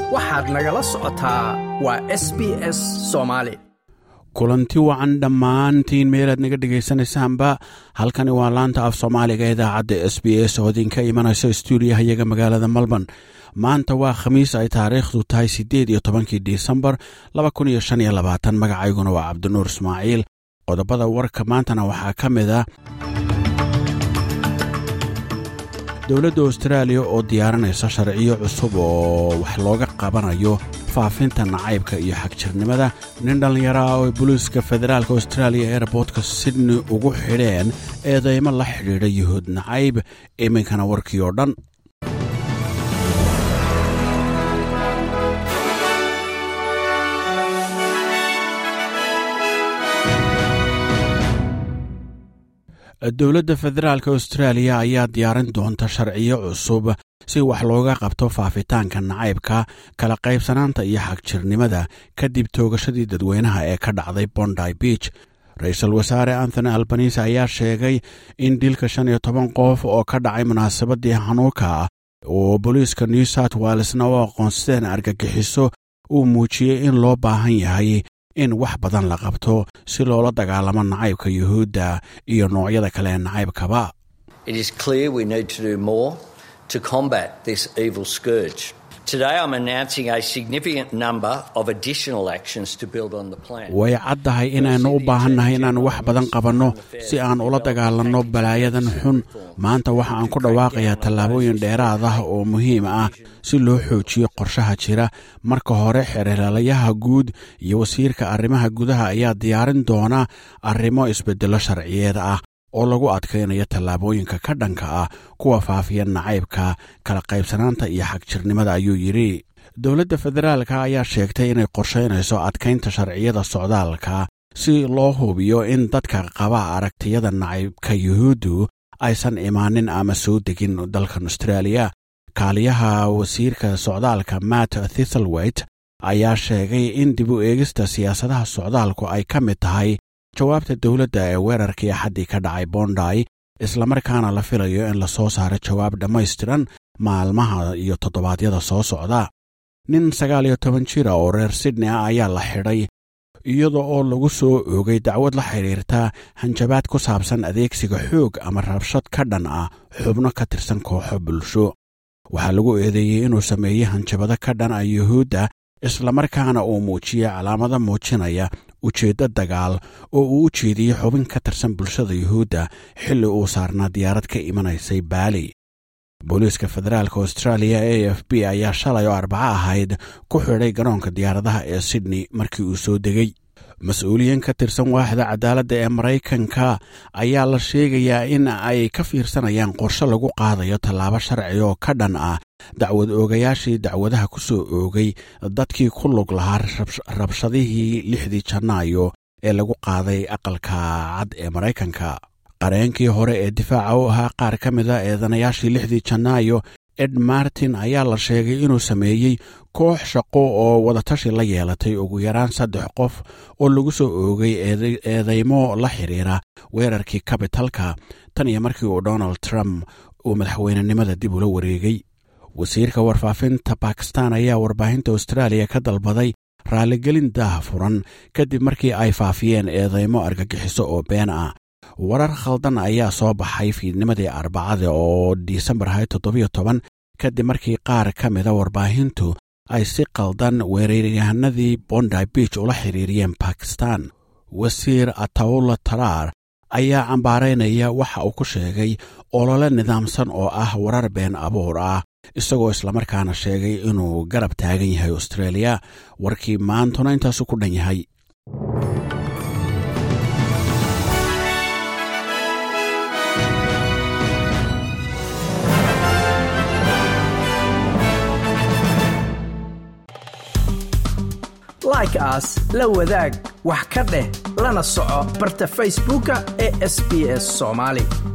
waxaad nagala socotaa waa s b s soomaali kulanti wacan dhammaantiin meelaad naga dhegaysanaysaanba halkani waa laanta af soomaaliga idaacadda s b s oo idinka imanaysa stuudiyaha iyaga magaalada melbourne maanta waa khamiis ay taariikhdu tahay siddeed iyo tobankii disembar laba kun iyo shan iyo labaatan magacayguna waa cabdinuur ismaaciil qodobada warka maantana waxaa ka mid ah dowladda austraaliya oo diyaarinaysa sharciyo cusub oo wax looga qabanayo faafinta nacaybka iyo xagjirnimada nin dhallinyaro ah oo booliiska federaalka austraaliya eerboortka sydney ugu xidheen eedeymo la xidhiidha yuhuud nacayb iminkana warkii oo dhan dowladda federaalk austraaliya ayaa diyaarin doonta sharciyo cusub si wax looga qabto faafitaanka nacaybka kala qaybsanaanta iyo xagjirnimada kadib toogashadii dadweynaha ee ka dhacday bondy beach ra-iisul wasaare anthony albanise ayaa sheegay in dilka shan iyo toban qof oo ka dhacay munaasabadii hanuuka oo booliiska new south walesna u aqoonsadeen argagixiso uu muujiyey in loo baahan yahay in wax badan la qabto si loola dagaalamo nacaybka yuhuudda iyo noocyada kale ee nacaybkaba way caddahay inaynu u baahannahay inaan wax badan qabanno si aan ula dagaalanno balaayadan xun maanta waxa aan ku dhawaaqayaa tallaabooyin dheeraad ah oo muhiim ah si loo xoojiyo qorshaha jira marka hore xereelayaha guud iyo wasiirka arrimaha gudaha ayaa diyaarin doona arrimo isbeddello sharciyeed ah oo lagu adkaynayo tallaabooyinka ka dhanka ah kuwa faafiya nacaybka kala qaybsanaanta iyo xagjirnimada ayuu yidhi dowladda federaalka ayaa sheegtay inay qorshaynayso adkaynta sharciyada socdaalka si loo hubiyo in dadka qaba aragtiyada nacaybka yuhuuddu aysan imaanin ama soo degin dalkan austraaliya kaaliyaha wasiirka socdaalka matt thithelwayt ayaa sheegay in dib u eegista siyaasadaha socdaalku ay ka mid tahay jawaabta dowladda ee weerarkii axaddii ka dhacay bonday islamarkaana la filayo in la soo saaro jawaab dhammaystiran maalmaha iyo toddobaadyada soo socda nin sagaal iyo toban jira oo reer sydney ah ayaa la xidhay iyada oo lagu soo oogay dacwad la xidhiirta hanjabaad ku saabsan adeegsiga xoog ama rabshad ka dhan ah xubno ka tirsan kooxo bulsho waxaa lagu eedeeyey inuu sameeyey hanjabado ka dhan ah yuhuudda islamarkaana uu muujiyey calaamado muujinaya ujeeddo dagaal oo uu u jeediyey xubin ka tirsan bulshada yuhuudda xilli uu saarnaa diyaarad ka imanaysay baali booliiska federaalka austraaliya a f b ayaa shalay oo arbaco ahayd ku xidhay garoonka diyaaradaha ee sydney markii uu soo degay mas-uuliyiin ka tirsan waaxda cadaaladda ee maraykanka ayaa la sheegayaa in ay ka fiirsanayaan qorshe lagu qaadayo tallaabo sharci oo ka dhan ah dacwad oogayaashii dacwadaha ku soo oogay dadkii ku lug lahaa rabshadihii lixdii janaayo ee lagu qaaday aqalka cad ee maraykanka qareenkii hore ee difaaca u ahaa qaar ka mid a eedanayaashii lixdii janaayo ed martin ayaa la sheegay inuu sameeyey koox shaqo oo wadatashi la yeelatay ugu yaraan saddex qof oo lagu soo oogay eedeymo la xidhiira weerarkii kabitalka tan iyo markii uu donald trump uu madaxweynenimada dib ula wareegay wasiirka warfaafinta bakistan ayaa warbaahinta austraaliya ka dalbaday raaligelin daah furan kadib markii ay faafiyeen eedeymo argagixiso oo been ah warar khaldan ayaa soo baxay fiidnimadii arbacada oo disembar hay toddobiyo toban kadib markii qaar ka mida warbaahintu ay si qaldan weeraryahanadii bondy beach ula xiriiriyeen bakistan wasiir atawla taraar ayaa cambaaraynaya waxa uu ku sheegay olole nidaamsan oo ah warar been abuur ah isagoo islamarkaana sheegay inuu garab taagan yahay australia warkii maantuna intaasu ku dhan yahay like aas la wadaag wax ka dheh lana soco barta facebooka ee sb s somaali